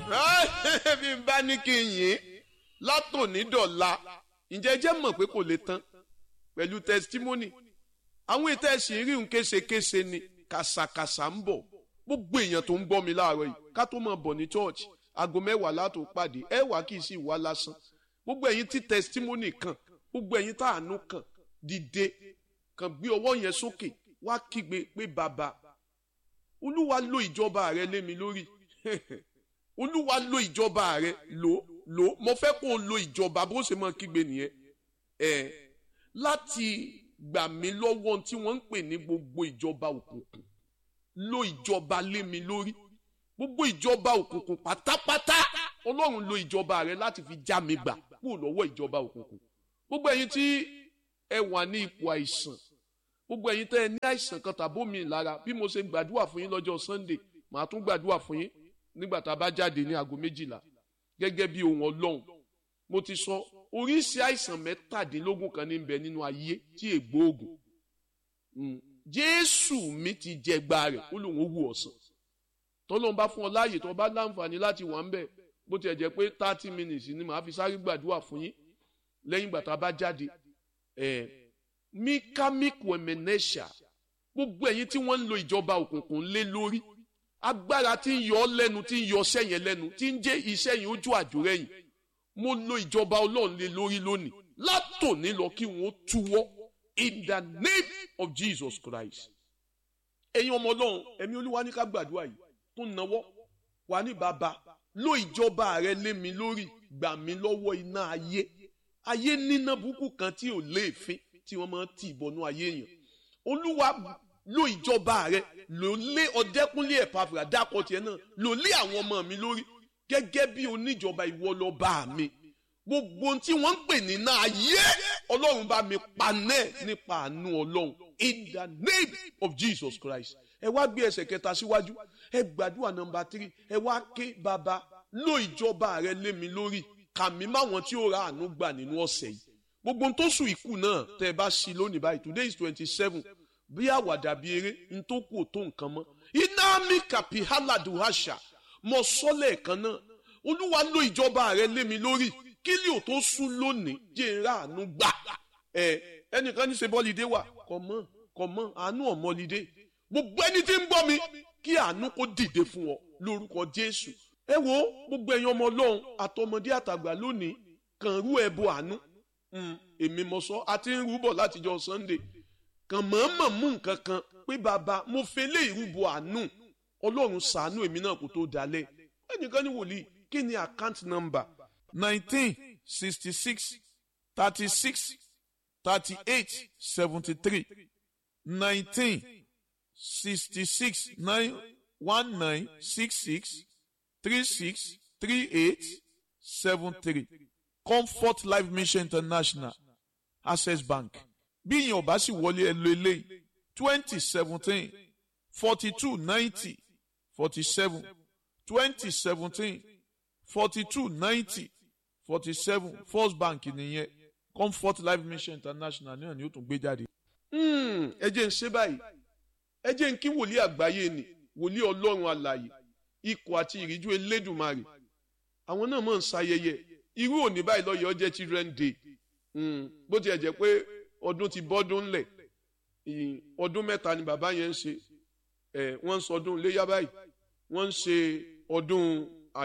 bí n bá ní kí n yìn látòní dọ̀la ǹjẹ́ jẹ́ mọ̀ pé kò lè tán pẹ̀lú testimony àwọn ètò ẹ̀sìn rí un késekése ni kàsàkàsà ń bọ̀ gbogbo èèyàn tó ń gbọ́ mi láàárọ̀ yìí ká tó máa bọ̀ ní church aago mẹ́wàá látò pàdé ẹ wá kì í sì wá lásán gbogbo ẹ̀yin tí testimony kan gbogbo ẹ̀yin tá àánú kan dìde kan gbé ọwọ́ yẹn sókè wá kígbe pé bàbá olúwa lo ìjọba rẹ lé mi lórí olúwa lo ìjọba rẹ lò lò mo fẹ́ kó o lo ìjọba bó ṣe máa kígbe nìyẹn ẹ láti gbà mí lọ́wọ́ tí wọ́n ń pè ní gbogbo ìjọba òkùnkùn lo ìjọba lé mi lórí gbogbo ìjọba òkùnkùn pátápátá ọlọ́run lo ìjọba rẹ láti fi já mi gbà kúrò lọ́wọ́ ìjọba òkùnkùn gbogbo ẹ̀yin tí ẹ wà ní ipò àìsàn gbogbo ẹ̀yin tẹ́ ẹ ní àìsàn kan tàbó mi lára bí mo ṣe gbàdúrà fún yín lọ́jọ́ sunday màá tún gbàdúrà fún yín nígbà tá a bá jáde ní aago méjìlá gẹ́gẹ́ bí ohun ọlọ́run mo ti sọ oríṣi àìsàn mẹ́tàdínlógún kan ní bẹ nínú ayé tí ègbóògùn jésù mi ti jẹgba rẹ̀ ó lòun ó wù ọ̀sán tọ́lọ́n bá fún ọ láàyè tó bá láǹfààní láti wà ń bẹ̀ bó tiẹ̀ jẹ́ pé thirty minutes ni màá fi sáré gbàdúrà fún yín lẹ́yìn ìgbà tá a bá jáde ẹ̀ mikamiku emenesha gbogbo ẹ̀yin tí wọ́n ń lo ìjọba òkùnkùn lé lórí agbára tí ń yọ ọ́ lẹ́nu tí ń yọ ọṣẹ́ yẹn lẹ́nu tí ń jẹ́ iṣẹ́ yẹn ojú àjòrẹ́yìn mo lo ìjọba ọlọ́run lé lórí lónìí látòní lọ kí wọ́n túwọ́ in the name of Jesus Christ ẹ̀yin ọmọ ọlọ́run ẹ̀mí olúwa ní ká gbàdúrà yìí tó náwó wà ní bàbá lo ìjọba rẹ lé mi lórí gbà mí lọ́wọ́ iná ayé ayé níná burúkú kan tí ò léèfín tí wọ́n máa ń tì bọnú ayé èèyàn olúwa lo ìjọba rẹ lò lé ọdẹkùnlé ẹ̀pàfìrà dákọ̀ tiẹ̀ náà lò lé àwọn ọmọ mi lórí gẹ́gẹ́ bí oníjọba ìwọ lọ bá mi gbogbo ohun tí wọ́n ń pè ní náà ayé ọlọ́run bá mi panẹ́ nípa àánú ọlọ́run in the name of Jesus Christ ẹ wá gbé ẹsẹ̀ kẹta síwájú ẹ gbàdúrà nọ́mbà tírì ẹ wá ké bàbá lo ìjọba rẹ lé mi lórí kàmí máwọn tí ó ra àánú gbà nínú ọ̀sẹ̀ yìí gbogbo ohun tó sùn ikú náà tẹ ẹ bá sí lónìí báyìí today is twenty seven bí àwàdà bíi eré n tó kù ò tó nǹkan mọ́ iná mi kàpí hálàdù àṣà mọ sọ́lẹ̀ kan náà olúwa lo ìjọba rẹ lé mi lórí kí lè ò tó sùn lónìí jẹ́ ń ra àánú gbà ẹ ẹnìkan ní ṣe bọ́lídé wà kọ̀ mọ́ kọ̀ mọ́ àánú ọ̀mọ́lídé gbogbo ẹni tí ń gbọ́ mi kí àánú kó dìde fún ọ lórúkọ Jésù ẹ wo gbogbo ẹ̀yin ọmọ Ọlọ́run àtọmọdé àtàgbà lónìí kàn rú ẹbọ àánú èmi mọ sọ àti ń rúbọ látijọ́ Sunday kàn mọ̀ọ́mọ̀ mú nǹkan kan pé bàbá mo fẹ́ lé ìrúbọ àánú Ọlọ́run ṣàánú èmi náà kó tó dalẹ̀ ẹnìkan ní wòlíì kí ni account number nineteen sixty six thirty six thirty eight seventy three nineteen sixty six nine one nine six six three six three eight seven three comfort life mission international access bank bí ìyẹn ò bá sì wọlé ẹ lo eléyìí twenty seventeen forty two ninety forty seven twenty seventeen forty two ninety forty seven first bank nìyẹn comfort life mission international náà ni ó tún gbé jáde. ẹ jẹ́ ń ṣe báyìí ẹ jẹ́ ń kí wòlíì àgbáyé ni wòlíì ọlọ́run alààyè ikọ̀ àti ìríjú elédùnmarè àwọn náà mọ̀ ń ṣayẹyẹ irú òní báyìí lọ́yọ̀ ọjẹ́ children day bó tiẹ̀ jẹ́ pé ọdún ti bọ́dún ńlẹ̀ ọdún mẹ́ta ni bàbá yẹn ń ṣe wọ́n ń sọdún léyà báyìí wọ́n ń ṣe ọdún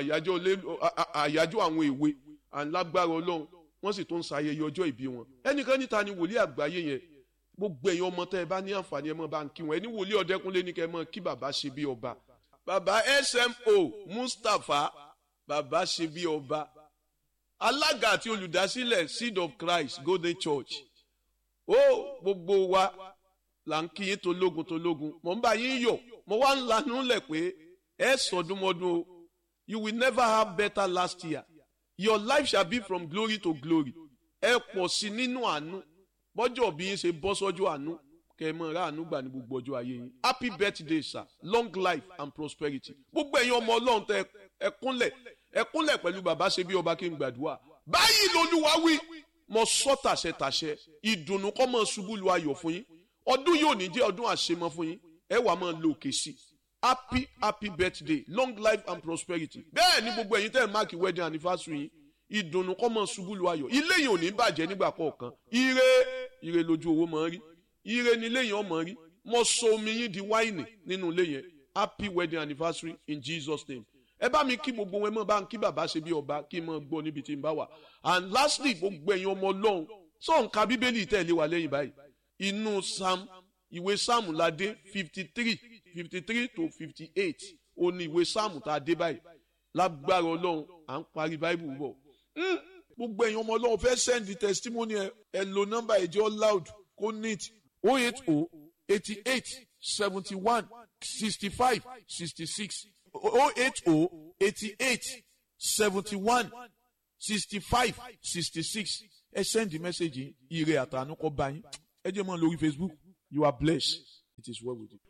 àyájọ́ àwọn èwe alágbára ọlọ́run wọ́n sì tún ń ṣayẹyẹ ọjọ́ ìbí wọn ẹnìkan níta ni wòlíì àgbáyé yẹn gbogbo ẹ̀yin ọmọ tẹ́ ẹ bá ní àǹfààní ẹ mọ́ bá ń kí wọn ẹni wòlíì ọ̀dẹ́kunlé ní kẹ́ ẹ mọ́ kí bàbá ṣe bí ọba bàbá smo mustapha bàbá ṣe bí ọba alága àti olùdásílẹ̀ seed of christ golden church ó gbogbo wa là ń kí yín tológun tológun mò ń bá yín yọ̀ mo wá ń lanú lẹ̀ pé ẹ sọdúnmọ́dún o you will never have better last year your life shall be from glory to glory ẹ pọ̀ sí nínú àánú bọ́jọ́ bí yín ṣe bọ́ sọ́jọ́ àánú kẹ́ ẹ mọ̀ ra àánú gbà ní gbogbo ọjọ́ ayé yín happy birthday sir long life and prosperity gbogbo ẹ̀yin ọmọ ọlọ́run tẹ ẹ kúnlẹ̀ ẹ kúnlẹ̀ pẹ̀lú bàbá ṣe bí ọba kí n gbàdúrà báyìí lolúwa wí mo sọ tàṣẹ tàṣẹ ìdùnnú kọ́ mọ́ ṣubú lu ayọ̀ fún yín ọdún yóò ní jẹ́ ọdún àṣemọ fún yín ẹ wàá máa lo òkè sí happy happy birthday long life and prosperity bẹ́ẹ̀ ni gbogbo ẹ̀yin tẹ́ ẹ̀ máàkì wedding anniversary yín ìdùnnú kọ́ mọ̀ ṣubú lu ayọ̀ ilé yìí ò ní bàjẹ́ nígbà kọ̀ọ̀kan ire ire lójú owó mọ̀ ń rí ire ni ilé yẹn ọmọ rí mo so omi yín di wáìnì nínú ilé yẹn happy wedding anniversary in Jesus name ẹ bá mi kí gbogbo wọn ẹ mọ bá ń kí bàbá ṣe bí ọba kí n mọ gbọ́ níbi tí n bá wà and lastly gbogbo ẹ̀yin ọmọ Ọlọ́run sọ nǹka bíbélì tẹ̀lé wa lẹ́yìn báyìí inú sam ìwé sam la dé fifty three fifty three to fifty eight ó ní ìwé sam tá a dé báyìí lágbára Ọlọ́run à ń parí báìbù bọ̀ gbogbo ẹ̀yin ọmọ Ọlọ́run fẹ́ send the testimony ẹ ẹ lo nọ́mbà ẹ̀jẹ̀ loud kó neat oh eight oh eighty eight seventy one sixty five sixty six oh eight oh eighty eight seventy one sixty five sixty six ẹ send the message ire àtànú kọ bá yín ẹ jẹ́ mọ́ lórí Facebook you are blessed it is well with you.